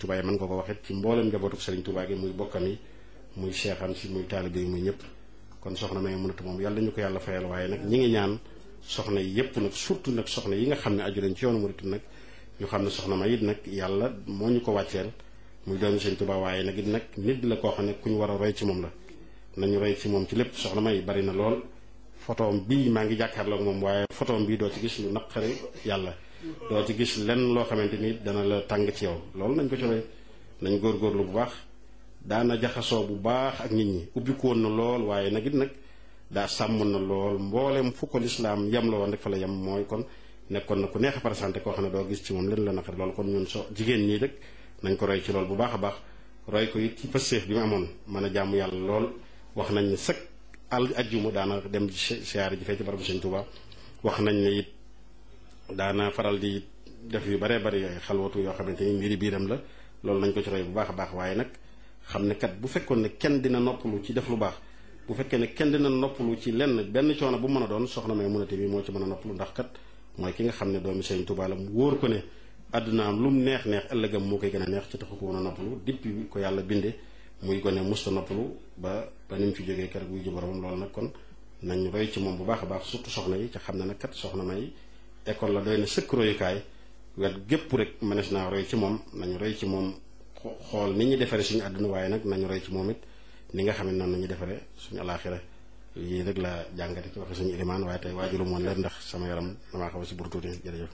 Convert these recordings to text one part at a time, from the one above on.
Touba yi mën nga ko waxit ci mboolem njabootu Serigne Touba gi muy bokkam yi muy seexam si muy taalibe yi muy ñëpp kon soxna may mënatu moom yàlla ñu ko yàlla fayal waaye nag ñi ngi ñaan soxna yi yëpp nag surtout nag soxna yi nga xam ne aju nañ ci yoonu murit nag ñu xam ne soxna may it nag yàlla moo ñu ko wàcceel muy doomi Serigne Touba waaye nag it nag nit la koo xam ne ku ñu war a roy ci moom la nañu roy ci moom ci lépp soxna may bari na lool photoom bii maa ngi jàkkaarloog moom waaye photoom bii doo ci gis lu naqari yàlla doo ci gis lenn loo xamante ni dana la tàng ci yow loolu nañ ko ci roy nañ góorgóorlu bu baax daana jaxasoo bu baax ak nit ñi ubbiku woon na lool waaye nag it nag daa sàmmoon na lool mboolem fu ko lislaam yem la woon rek fa la yem mooy kon nekkoon na ku neex a présenté koo xam ne doo gis ci moom leen la naqari loolu kon ñun so jigéen ñii rek nañ ko roy ci lool bu baax a baax roy ko it ci pësseef bi mu amoon mën a jaamu yàlla lool wax nañ ne sëkk al ajjuma daana dem siyaare ji fee ci barabu Sëñ Tuubaa wax nañ ne it daana faral di def yu baree bari ay xalwatu yoo xamante ni mbiri biiram la loolu nañ ko ci roy bu baax a baax waaye nag xam ne kat bu fekkoon ne kenn dina noppalu ci def lu baax bu fekkee ne kenn dina noppalu ci lenn benn coono bu mën a doon soxna may munate bi moo ci mën a noppalu ndax kat mooy ki nga xam ne doomi Sëñ Tuubaa la mu wóor ko ne àddunaam lu mu neex neex ëllëgam moo koy gën a neex ci taxu ko mën a noppalu depuis bi ko yàlla binde muy gone musta noppalu ba ba ni mu fi jógee keroog buy ji boromam loolu nag kon nañ roy ci moom bu baax a baax surtout soxna yi ca xam ne nag kat soxna may école la doy na sëkk royukaay wet gépp rek mënees naa roy ci moom nañu roy ci moom xool ni ñu defaree suñu àdduna waaye nag nañu roy ci moom it ni nga xam ne noonu nañu defaree suñu alaaxira lii rek la jàngate ci waxe suñu ilimaan waaye tey waajuru moon leen ndax sama yaram damaa xaw a si bur tuuti jërëjëf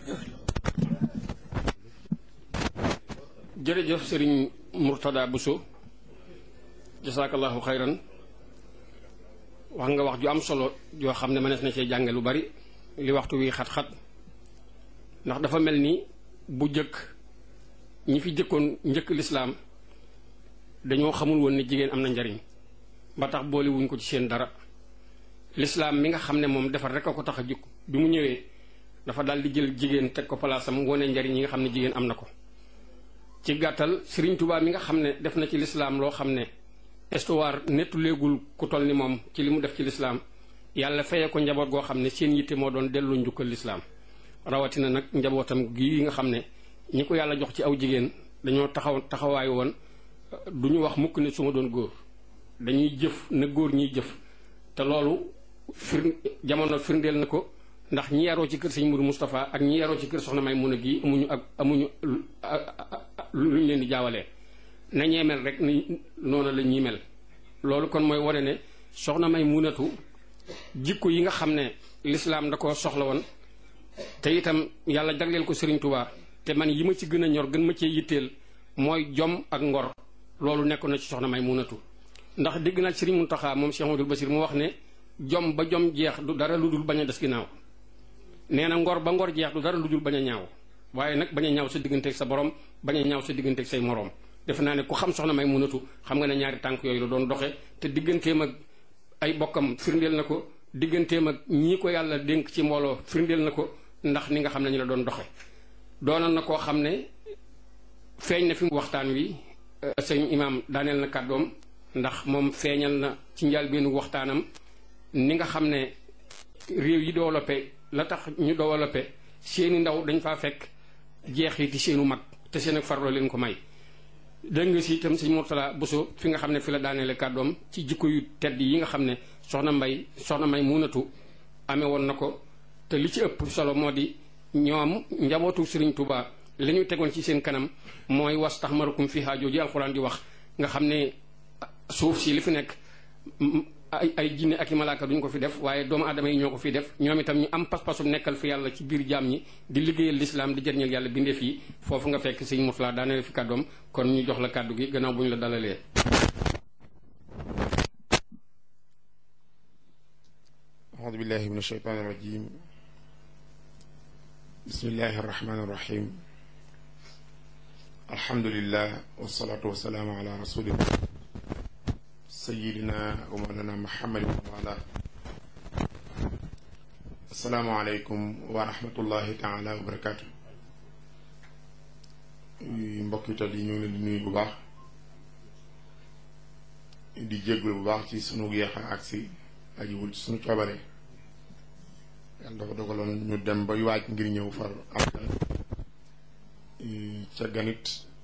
jërëjëf sëriñ Murtada Bousso jasaakallahu xayran wax nga wax ju am solo joo xam ne mënees na cee jànge lu bari li waxtu wi xat-xat ndax dafa mel ni bu jëkk ñi fi jëkkoon njëkk lislaam dañoo xamul woon ne jigéen am na njariñ ba tax boole wuñ ko ci seen dara lislaam mi nga xam ne moom defar rek a ko tax a jukk bi mu ñëwee dafa daal di jël jigéen teg ko palaasam wone njariñ yi nga xam ne jigéen am na ko ci gàttal Sëriñ Tuubaa mi nga xam ne def na ci lislaam loo xam ne histoire nettu léegul ku toll ni moom ci li mu def ci lislaam yàlla feye ko njaboot goo xam ne seen yitte moo doon delloo njukkal lislaam rawatina nag njabootam gi nga xam ne ñi ko yàlla jox ci aw jigéen dañoo taxaw taxawaay woon du ñu wax mukk ne su ma doon góor dañuy jëf na góor ñiy jëf te loolu fir jamono firndeel na ko ndax ñi yaroo ci kër sëñ Mourou Moustapha ak ñi yaroo ci kër soxna may mun a gi amuñu ak amuñu lu ñu leen di jaawalee na ñee mel rek ni noonu la ñuy mel loolu kon mooy wane ne soxna may munatu jikko yi nga xam ne lislaam da ko soxla woon te itam yàlla jagleel ko Serigne Touba te man yi ma ci gën a ñor gën ma cee yitteel mooy jom ak ngor loolu nekk na ci soxna may munatu ndax dégg naa Serigne Mountakha moom Cheikh Amadou Bassir mu wax ne jom ba jom jeex du dara lu dul bañ a des ginnaaw nee na ngor ba ngor jeex du dara lu dul bañ a ñaaw waaye nag bañ a ñaaw sa digganteeg sa borom bañ a ñaaw sa digganteeg say moroom defe naa ne ku xam soxna may munatu xam nga ne ñaari tànk yooyu la doon doxe te digganteem ak ay bokkam firndeel na ko digganteem ak ñii ko yàlla dénk ci mbooloo firndeel na ko ndax ni nga xam ne ñu la doon doxe doonoon na koo xam ne feeñ na fi waxtaan wi sëñ imaam daaneel na kàddoom ndax moom feeñal na ci njëlbéenu waxtaanam ni nga xam ne réew yi développé la tax ñu développé seeni ndaw dañ faa fekk jeexiti seenu mag te seen ak farlo leen ko may dégg nga si itam sëñ Mourtala Bousso fi nga xam ne fi la daaneele kàddoom ci jikko yu tedd yi nga xam ne soxna mbay soxna may munatu amee woon na ko te li ci ëpp solo moo di ñoom njabootu Sëriñ Tuubaa li ñu tegoon ci seen kanam mooy was tax marukum fi haajoo ji alxuraan di wax nga xam ne suuf si li fi nekk ay ay jinne ak i malaaka duñ ko fi def waaye doomu aadama yi ñoo ko fi def ñoom itam ñu am pas-pasu nekkal fi yàlla ci biir jaam ñi di liggéeyal lislaam di jëriñal yàlla bindeef yi foofu nga fekk sëñ Mourtala daaneel fi kàddoom kon ñu jox la kàddu gi gannaaw bu ñu la dalalee. أعوذ بالله من الشيطان الرجيم بسم الله الرحمن الرحيم الحمد لله والصلاة والسلام على رسول الله سيدنا ومولانا محمد وعلى السلام عليكم ورحمة الله تعالى وبركاته mbokk yi yi ñu ngi leen di nuyu bu baax di jéggul bu baax ci sunu yeexa agsi ajiwul ci sunu coobare yàlla dafa dogaloon ñu dem ba waaj ngir ñëw far am ca ganit